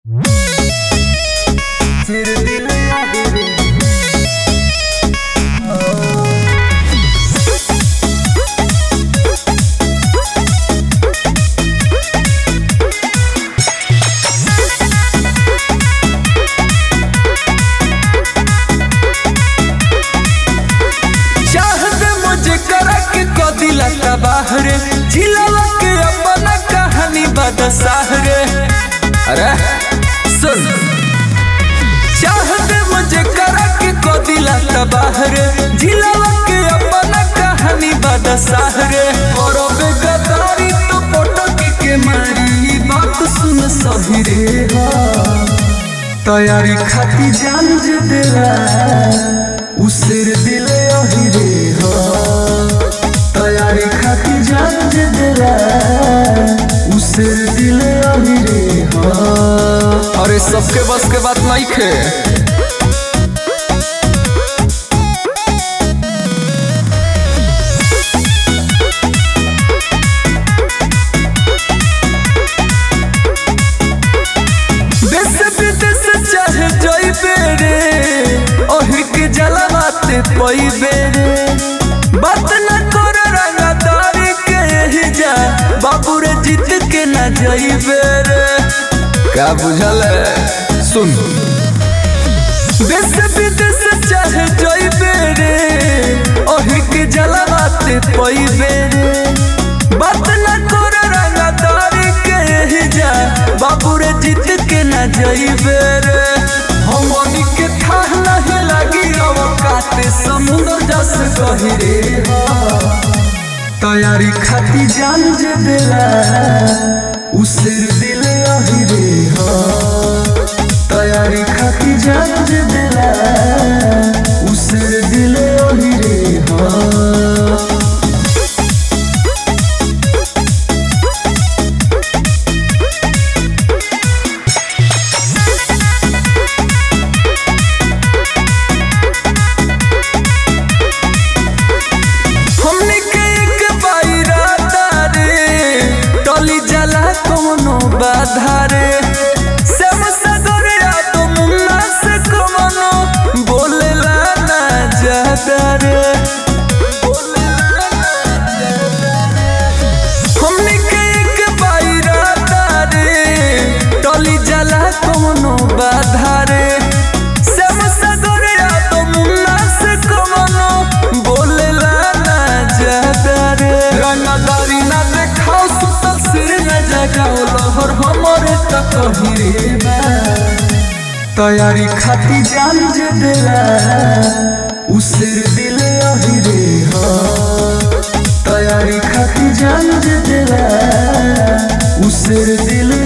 तेरे दिल याद रे चाहत मुझे करा के कदिला तबाह रे झिलवा के अपना कहानी बदसाह रे अरे सुन चाहत मुझे करा के कदिला तबाह रे झिलवा के अपना कहानी बदसाह रे और बेगदारी तो फोटो की के मारी बात सुन सही रे हाँ। तैयारी खाती जान जे देला उसेर दिले अही रे हो तैयारी खाती जान जे देला उसेर दिले अही रे हो अरे सबके बस के बात नहीं खे देश विदेश चाहे जइबे रे ओही के जलवाते पइबे रे बात न कर रंगदारी के यही जा बाबू रे जीत के न जइबे रे का बुझल है? सुन देश विदेश चाहे जइबे रे ओही के जलवाते पइबे रे बात न कर रंगदारी के यही जा बाबू रे जीत के न जइबे रे हमनी के था नहीं लगी अवकाते समुद्र जस कही रे तैयारी खाती जान जे देला उसेर दिले अही रे हो तैयारी खाती जान जे देला उसेर दिले अही रे हो हमने के एक बाइरादा रे टली जाला कोनो बाधा रे सेम सगरिया तो मुन्ना से कमनो बोलेला ना ज्यादा रे बोलेला ना ज्यादा रे। हमने के एक बाइरादा रे टली जाला कोनो बाधा रे सेम सगरिया तो मुन्ना से कमनो बोलेला ना ज्यादा रे रंगदारी ना देखाओ सुतल सिर न जगाओ लहर हमरे तक ही रे बा। तैयारी खाती जान जे देला उसेर दिले अही रे हो तैयारी खाती जान जे देला उसेर दिले